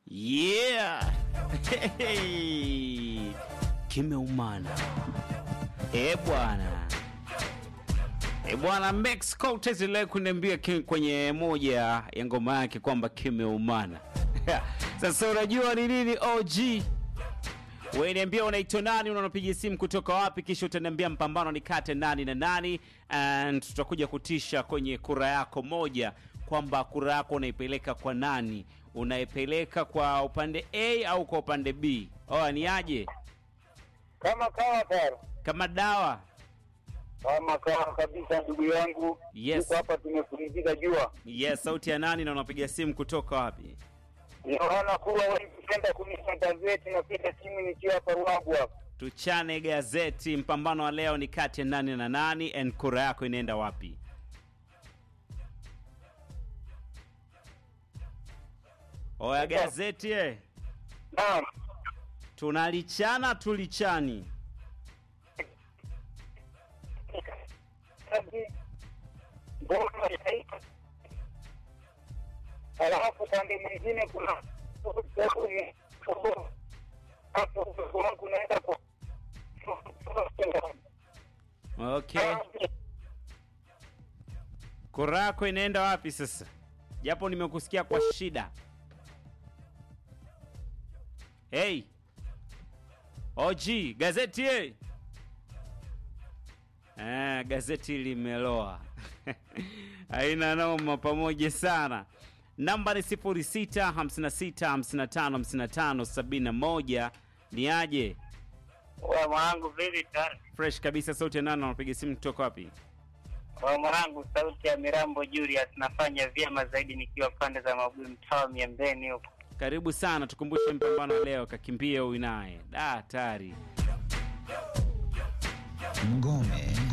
Yeah. Kimeumana. Eh bwana. Eh bwana Max Cortez leo kuniambia ki- kwenye moja ya ngoma yake kwamba kimeumana. Sasa unajua ni nini OG? Wewe niambia unaitwa nani, unanapiga simu kutoka wapi, kisha utaniambia mpambano ni kati ya nani na nani, and tutakuja kutisha kwenye kura yako moja kwamba kura yako unaipeleka kwa nani, unaipeleka kwa upande A au kwa upande B. Oh, ni aje kama kawa taro kama dawa? kama kawa kabisa, ndugu yangu. Yes. Tuko hapa tumepumzika jua. Yes, sauti ya nani na unapiga simu kutoka wapi? Naona kuwa wengi kunisha gazeti na pita simu nikiwa hapa Ruabu hapa. Tuchane gazeti. Mpambano wa leo ni kati ya nani na nani, and kura yako inaenda wapi? Oya gazeti eh. Naam. tunalichana tulichani Kazi. Mbona ya- Alafu pande mwingine kuna hapo kuna kunaenda kwa okay kura yako inaenda wapi sasa japo nimekusikia kwa shida hey og gazeti hey. Eh, gazeti limeloa haina noma pamoja sana namba ni 0656555571 ni aje Wa mwanangu vipi tano? fresh kabisa sauti ya nana unapiga simu kutoka wapi Wa mwanangu sauti ya Mirambo Julius nafanya vyema zaidi nikiwa pande za Mabui mtaa wa Miembeni huko. karibu sana tukumbushe mpambano leo kakimbie uinaye da hatari Ngome